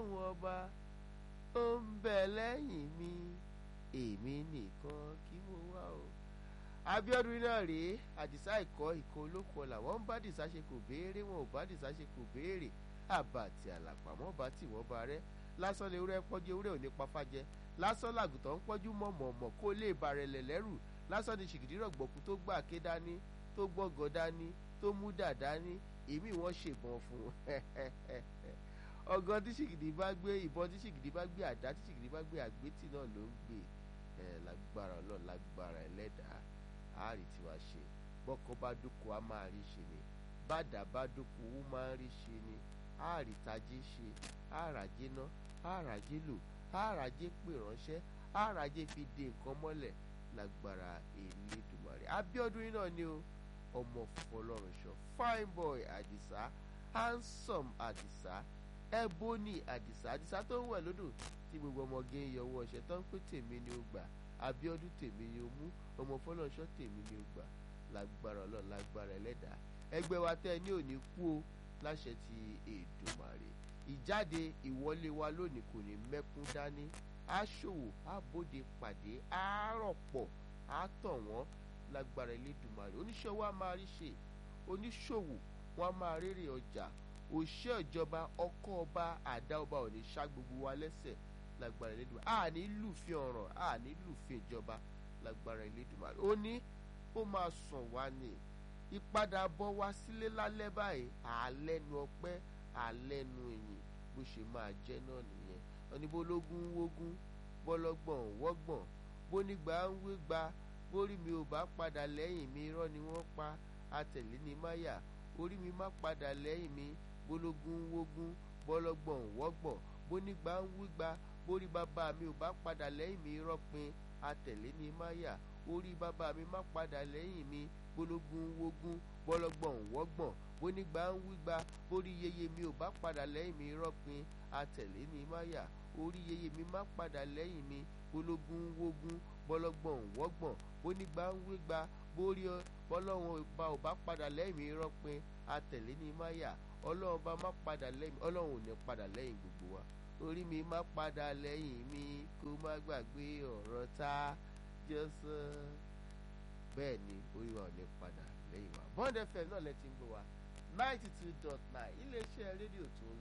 ọlọ́run ọba ó ń bẹ lẹ́yìn mi èmi nìkan kí mo wá o. Abíọ́dún náà rèé àdìsá ìkọ́ ìkọ́ olóko ọ̀la wọ́n ń bá dìsá ṣe kò béèrè wọn ò bá dìsá ṣe kò béèrè àbàtì àlàpàmọ́ bá tì wọ́n ba rẹ́ lásán lè wúrẹ́ pọ́jú ewúrẹ́ òní pafájẹ lásán làgùtàn ń pọ́jú mọ̀mọ̀mọ̀ kó lè bàrẹ̀lẹ̀ lẹ́rù lásán ni ṣìgìdì rọ̀gbọ̀kú tó gbà ké dání tó gbọ́gọ̀ dání tó mú dà dání èmi wọ́n ṣèbọn fún ọgọ́ tí ṣìgìdì bá gbé ìbọn tí ṣìgìdì bá gbé àdá tí ṣìgìdì bá gbé àgbétì náà ló ń gbé lágbára ọlọ́run lágbára ẹlẹ́dàá àárí tiwa ṣe bọ́kọ bá dúkù á máa rí ṣe ni bàdà bá dúkù ó máa ń rí ṣe ni àárí tajé ṣe àràjé ná àràjé lò àràjé pè ránṣẹ́ àràjé fi de nǹkan mọ́lẹ̀ lágbára Elédùmarè Abíọ́dún náà ni o ọmọ fọlọ́run ṣọ fine boy Àdìsá handsome Àdìsá Ebony Àdìsá Àdìsá tó ń wẹ̀ lódò tí gbogbo ọmọge ń yọ owó ọṣẹ tó ń pè tèmi ni ó gbà Abíọ́dún tèmi ni ó mú ọmọ fọlọ́nṣọ́ tèmi ni ó gbà lágbára Ọlọ́run lágbára Ẹlẹ́dàá ẹgbẹ́ wa tẹ́ ẹ ní òní kú o láṣẹ ti Èdùmàrè ìjáde ìwọlé wa lónìí kò ní mẹ́kún dání aṣòwò àbòde pàdé àárọ̀pọ̀ àtọ̀ wọ́n lágbára Elédùmarè oníṣòwò á máa rí ṣe oníṣòwò wọn á máa rérè ọjà òṣìṣẹ́ ìjọba ọkọ ọba àdá ọba ò ní ṣá gbogbo wa lẹ́sẹ̀ lágbára Elédùmarè àní lùfin ọ̀ràn àní lùfin ìjọba lágbára Elédùmarè ó ní ó máa sàn wá ní ìpadàbọ̀ wá sílé lálẹ́ báyìí àlẹ́nu ọpẹ́ àlẹ́nu ìyìn bó ṣe máa jẹ́ náà nìyẹn oníbólógún wógún bọ́lọ́gbọ̀n wọ́gbọ̀n bónígbà ń wégbà bórí mi ò bá padà lẹ́yìn mi irọ́ ni wọ́n pa àtẹ̀lé ní máyà orí mi má padà lẹ́yìn mi bólógún wógún bọ́lọ́gbọ̀n wọ́gbọ̀n bónígbà ń wégbà bórí bàbá mi ò bá padà lẹ́yìn mi irọ́ pin àtẹ̀lé ní máyà orí bàbá mi má padà lẹ́yìn mi bólógún wógún bọ́lọ́gbọ̀n wọ́gbọ̀n bónígbà ń wígbà bórí yeye mi ò bá padà lẹ́yìn mi irọ́ pin àtẹ̀lé ní máyà orí yeye mi má padà lẹ́yìn mi bólógún wógún bọ́lọ́gbọ̀n wọ́gbọ̀n bónígbà ń wígbà bórí bọ́lọ́wọ́n ọba ò bá padà lẹ́yìn mi irọ́ pin àtẹ̀lé ní máyà ọlọ́run bá má padà lẹ́yìn ọlọ́run ò ní padà lẹ́yìn gbogbo wa orí mi má padà lẹ́yìn mi kó má gbàgbé ọ̀rọ̀ tá jọ́sọ́ bẹ́ẹ̀ ni orí wa ò ní padà lẹ́yìn wa Bond FM náà lẹ ti ń gbọ́ wa ninety two dot nine iléeṣẹ́ rédíò tó ń